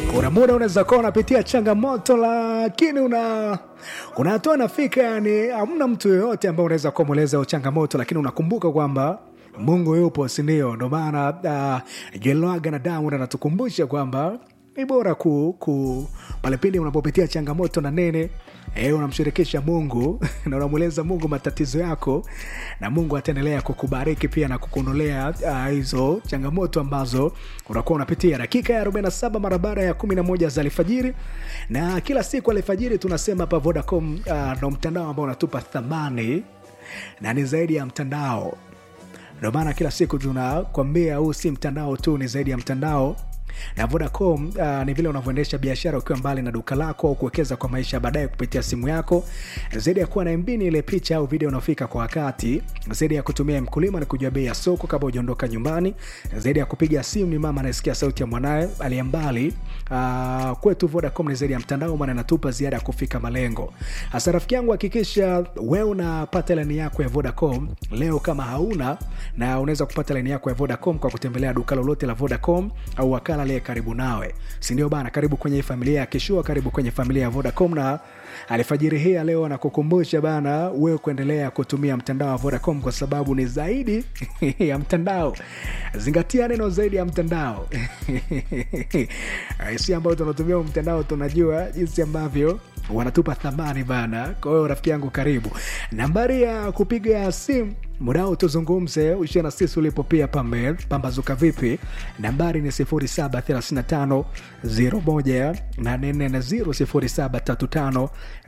kuna muda unaweza kuwa unapitia changamoto lakini una kuna hatua nafika yani hamna mtu yoyote ambaye unaweza kumweleza changamoto lakini unakumbuka kwamba mungu yupo sindio ndo maana uh, jelwaga na damu anatukumbusha kwamba ni bora ku, ku pale pindi unapopitia changamoto na nene e, unamshirikisha mungu na unamweleza mungu matatizo yako na mungu ataendelea kukubariki pia na kukuondolea uh, hizo changamoto ambazo unakuwa unapitia dakika ya 47 mara baada ya 11 za alfajiri na kila siku alfajiri tunasema hapa vodacom uh, ndo mtandao ambao unatupa thamani na ni zaidi ya mtandao ndio maana kila siku tunakwambia huu si mtandao tu ni zaidi ya mtandao na vodacom uh, ni vile unavyoendesha biashara ukiwa mbali na duka lako au kuwekeza kwa maisha ya baadaye kupitia simu yako zaidi ya kuwa na mbini ile picha au video unaofika kwa wakati zaidi ya kutumia mkulima ni kujua bei ya soko kabla hujaondoka nyumbani zaidi ya kupiga simu ni mama anayesikia sauti ya mwanaye aliye mbali uh, kwetu vodacom ni zaidi ya mtandao maana inatupa ziada ya kufika malengo hasa rafiki yangu hakikisha wewe unapata laini yako ya vodacom leo kama hauna na unaweza kupata laini yako ya vodacom kwa kutembelea duka lolote la vodacom au wakala aliye karibu nawe sindio bana karibu kwenye hii familia ya kishua karibu kwenye familia ya vodacom na alfajiri hii ya leo nakukumbusha bana wewe kuendelea kutumia mtandao wa vodacom kwa sababu ni zaidi ya mtandao zingatia neno zaidi ya mtandao si ambayo tunatumia mtandao tunajua jinsi ambavyo wanatupa thamani bana kwa hiyo rafiki yangu karibu nambari ya kupiga simu mudao tuzungumze ushia na sisi ulipo pia pambe pambazuka vipi nambari ni 735 0735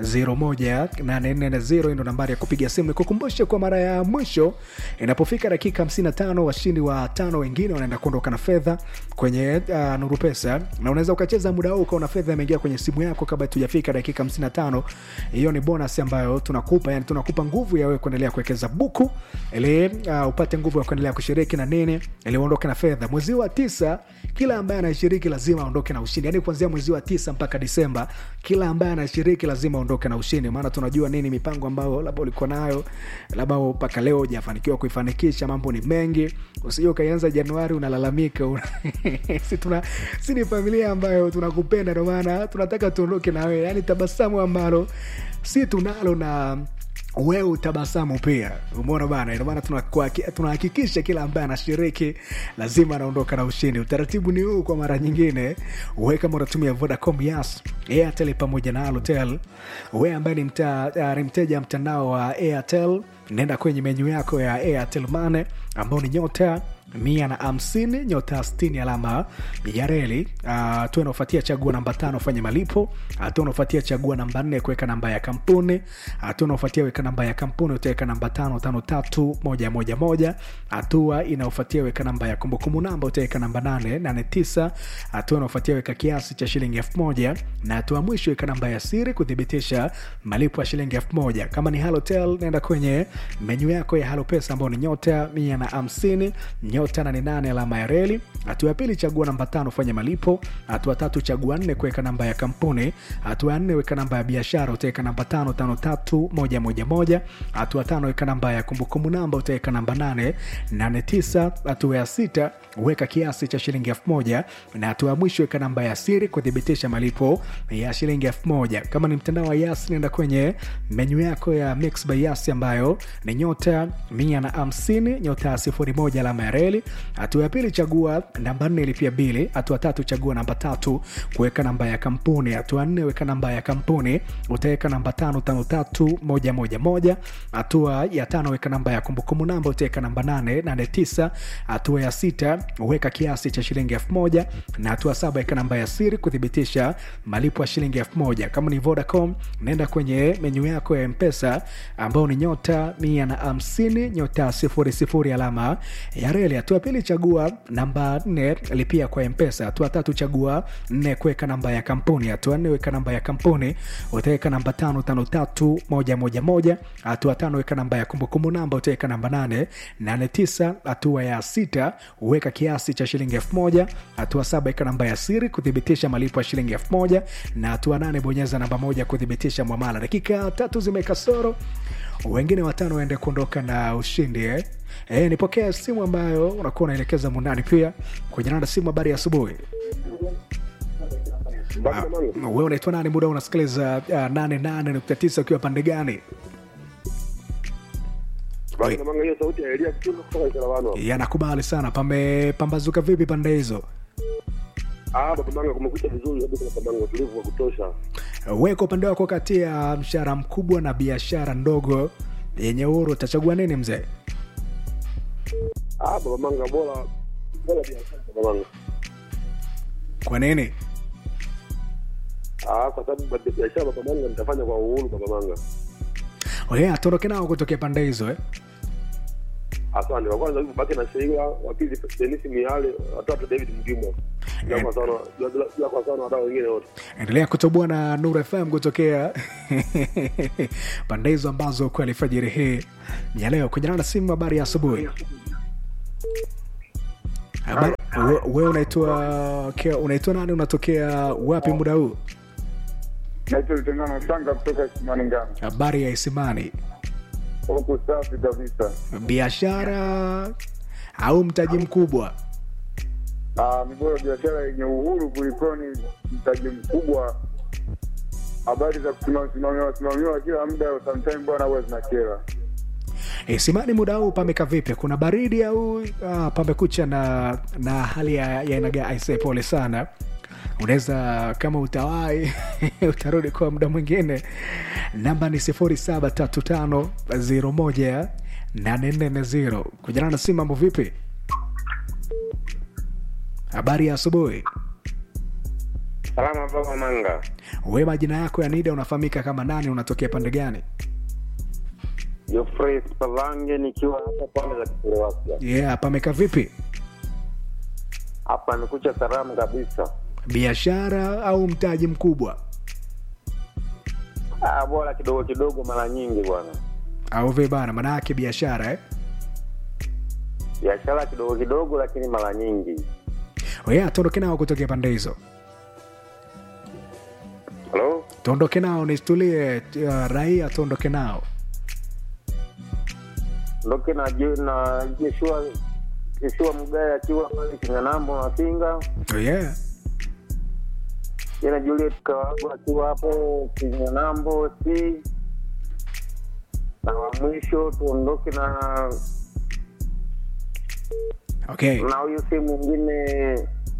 0735 ndo nambari ya kupiga simu nikukumbushe kwa mara ya mwisho inapofika dakika 55 washindi wa tano wengine wanaenda kuondoka na fedha kwenye uh, nuru pesa na unaweza ukacheza muda huu ukaona fedha imeingia kwenye simu yako kabla tujafika dakika 55 hiyo ni bonus ambayo tunakupa yani tunakupa nguvu ya wewe kuendelea kuwekeza buku ili uh, upate nguvu ya kuendelea kushiriki na nini ili uondoke na fedha mwezi wa tisa kila ambaye anashiriki lazima aondoke na ushindi yani kuanzia mwezi wa tisa mpaka disemba kila ambaye anashiriki lazima aondoke na ushindi maana tunajua nini mipango ambayo labda ulikuwa nayo labda mpaka leo hujafanikiwa kuifanikisha mambo ni mengi usije ukaianza januari unalalamika una... si, tuna, si ni familia ambayo tunakupenda ndio maana tunataka tuondoke na wewe yani tabasamu ambalo si tunalo na wewe utabasamu pia umeona bana ndio maana tunahakikisha kila ambaye anashiriki lazima anaondoka na ushindi utaratibu ni huu kwa mara nyingine we kama unatumia vodacom yas airtel pamoja na alotel we ambaye ni, mta, uh, ni mteja mtandao wa airtel naenda kwenye menyu yako ya airtel mane ambao ni nyota mia na hamsini nyota stini alama ya reli hatua uh, inaofuatia chagua namba tano fanya malipo hatua unaofuatia chagua namba nne kuweka namba ya kampuni hatua unaofuatia weka namba ya kampuni utaweka namba tano tano tatu moja moja moja hatua inaofuatia weka namba ya kumbukumbu namba utaweka namba nane nane tisa hatua inaofuatia weka kiasi cha shilingi elfu moja na hatua mwisho weka namba ya siri kuthibitisha malipo ya shilingi elfu moja kama ni halotel naenda kwenye menyu yako ya halo pesa ambao ni nyota mia na hamsini nyota nane nane alama ya reli hatua ya pili chagua namba tano fanya malipo hatua tatu chagua nne kuweka namba ya kampuni hatua ya nne weka namba ya biashara utaweka namba tano tano tatu moja moja moja hatua tano weka namba ya kumbukumbu namba utaweka namba nane nane tisa hatua ya sita weka kiasi cha shilingi elfu moja na hatua ya mwisho weka namba ya siri kuthibitisha malipo ya shilingi elfu moja kama ni mtandao wa yas nenda kwenye menyu yako ya mix by yas ambayo ni nyota mia na hamsini nyota sifuri moja alama ya reli hatua ya pili chagua namba nne ilipia bili hatua tatu chagua namba tatu kuweka namba ya kampuni hatua nne weka namba ya kampuni utaweka namba tano tano tatu moja moja moja hatua ya tano weka namba ya kumbukumbu namba utaweka namba nane nane tisa hatua ya sita weka kiasi cha shilingi elfu moja na hatua saba weka namba ya siri kuthibitisha malipo ya shilingi elfu moja kama ni vodacom naenda kwenye menyu yako ya mpesa ambao ni nyota mia na hamsini nyota sifuri sifuri alama ya reli hatua pili chagua namba nne lipia kwa mpesa hatua tatu chagua nne kuweka namba ya kampuni hatua nne weka namba ya kampuni utaweka namba tano tano tatu moja moja moja hatua tano weka namba ya kumbukumbu namba utaweka namba nane nane tisa hatua ya sita weka kiasi cha shilingi elfu moja hatua saba weka namba ya siri kuthibitisha malipo ya shilingi elfu moja na hatua nane bonyeza namba moja kuthibitisha mwamala dakika tatu zimekasoro wengine watano waende kuondoka na ushindi eh? E, nipokea simu ambayo unakuwa unaelekeza mundani pia kwenye nanda simu habari ya asubuhi Baki na manga. wewe unaitwa nani muda unasikiliza uh, 88.9 ukiwa pande gani Baki na manga hiyo sauti ya Elia Kitundu kutoka Isarawano. yanakubali sana pamepambazuka vipi pande hizo Ah, baba manga kumekucha vizuri kabisa baba manga utulivu wa kutosha. we kwa upande wako kati ya mshahara mkubwa na biashara ndogo yenye uhuru utachagua nini mzee Ah, baba manga bora bora biashara baba manga. kwa nini Ah, kwa sababu bado biashara baba manga nitafanya kwa uhuru baba manga. oye atoroke nao kutokea pande hizo eh? Asante. Wa kwanza yupo baki na Sheila, wa pili Dennis Miale, watatu David Mgimwa. Ya kwa sana, ya kwa sana wadau wengine wote. endelea kutoboa na nur fm kutokea pande hizo ambazo kwa alfajiri hii ya leo kujana na simu habari ya asubuhi Habari- we- we unaitwa ke- unaitwa nani unatokea wapi muda huu naitwa Lutengano Sanga kutoka Simani Ngano. habari ya isimani Huku safi kabisa. biashara au mtaji mkubwa Ah, ni bora biashara yenye uhuru kulikoni mtaji mkubwa. Habari za kusimamiwa simamiwa kila muda, sometime bwana, huwa zinakera. isimani muda huu pameka vipi kuna baridi au ah, pamekucha na na hali ya ya aina gani? Aisee, pole sana unaweza kama utawai utarudi kwa muda mwingine namba ni 0735018440 kujana na simu mambo vipi habari ya asubuhi Salama baba Manga, we majina yako ya nida unafahamika kama nani unatokea pande gani Geoffrey Spalange nikiwa hapa pande za Kiserewasya. yeah pameka vipi Hapa nikucha salamu kabisa. biashara au mtaji mkubwa Ah, bora kidogo kidogo, mara nyingi bwana, au vi bana maanayake biashara eh? biashara kidogo kidogo, lakini mara nyingi. Oya, tuondoke nao kutokea pande hizo Halo, tuondoke nao nistulie uh, raia tuondoke nao ndoke na Je- na Jeshua Jeshua Mgaya akiwa pale Kinyanambo na Singa, oh, yeah. yena Juliet Kawago akiwa hapo Kinyanambo si na wa mwisho tuondoke na okay. na huyu si mwingine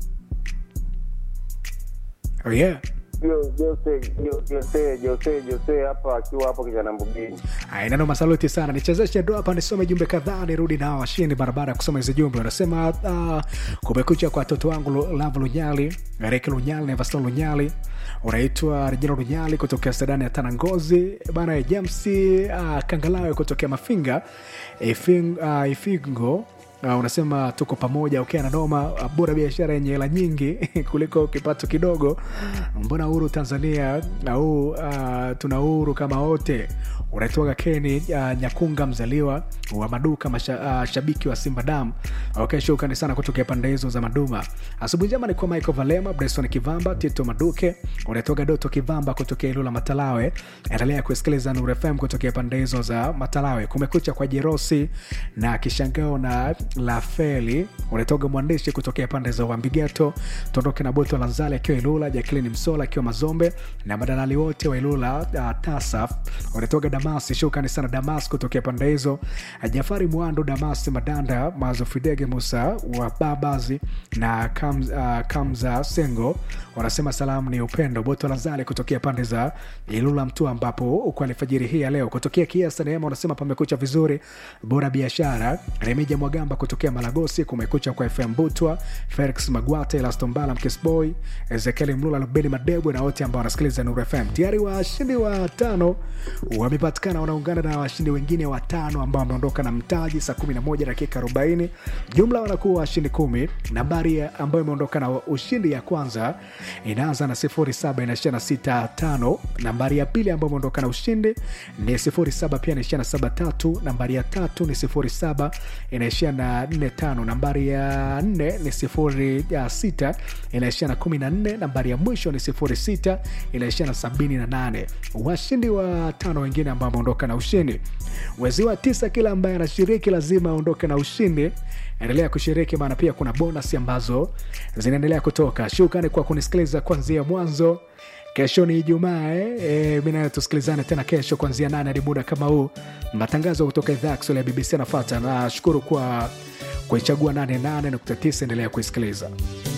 oh, yeah. Jo- Jose Jo- Jose Jose Jose hapa akiwa hapo kijana mbugini. Aya, neno masaluti sana nichezeshe ndo hapa nisome jumbe kadhaa nirudi nao washindi barabara ya kusoma hizi jumbe wanasema uh, kumekucha kwa watoto wangu Lu- lavu lunyali reki lunyali na evaston lunyali unaitwa rejina lunyali kutokea sedani ya tanangozi bana james uh, kangalawe kutokea mafinga Ifing, uh, ifingo Uh, unasema tuko pamoja ukiwa na noma uh, bora biashara yenye hela nyingi kuliko kipato kidogo mbona uhuru tanzania au uh, tuna uhuru kama wote unaitwaga keni uh, nyakunga mzaliwa wa maduka masha, uh, shabiki wa simba dam okay, shukrani sana kutokea pande hizo za maduma asubuhi njema ni kwa michael valema bryson kivamba tito maduke unaitwaga doto kivamba kutokea ilula matalawe endelea kusikiliza nur fm kutokea pande hizo za matalawe kumekucha kwa jerosi na kishangao na lafeli unatoga mwandishi kutokea pande za wambigeto tuondoke na boto lanzali akiwa ilula jaklini msola akiwa mazombe na madalali wote wa ilula uh, tasaf unatoga damasi shukrani sana damas kutokea pande hizo jafari mwando damasi madanda mazo fidege musa wa babazi na Kam, uh, kamza sengo wanasema salamu ni upendo boto lazali kutokea pande za ilula mtu ambapo uko alfajiri hii ya leo kutokea kiasa neema wanasema pamekucha vizuri bora biashara remija mwagamba kutokea malagosi kumekucha kwa fm butwa felix magwate elastombala mkisboy ezekieli mlula lubeni madebwe na wote ambao wanasikiliza nur fm tayari washindi wa tano wamepatikana wanaungana na washindi wengine watano ambao wameondoka na mtaji saa 11 dakika 40 jumla wanakuwa washindi kumi nambari ya- ambayo imeondoka na ushindi ya kwanza inaanza na 07 inaishia na 65 nambari ya pili ambayo imeondoka na ushindi ni 07 pia inaishia na 73 nambari ya tatu ni 07 inaishia na 45 nambari ya 4 ni 06 inaishia na 14 nambari ya mwisho ni 06 inaishia na 78 washindi wa tano wengine ambao wameondoka na ushindi mwezi wa tisa kila ambaye anashiriki lazima aondoke na ushindi endelea kushiriki maana pia kuna bonus ambazo zinaendelea kutoka shukrani kwa kunisikiliza kuanzia mwanzo kesho ni ijumaa eh? e, mi nayo tusikilizane tena kesho kuanzia nane hadi muda kama huu matangazo kutoka idhaa ya kiswahili ya bbc anafata nashukuru kwa kuichagua 88.9 endelea kuisikiliza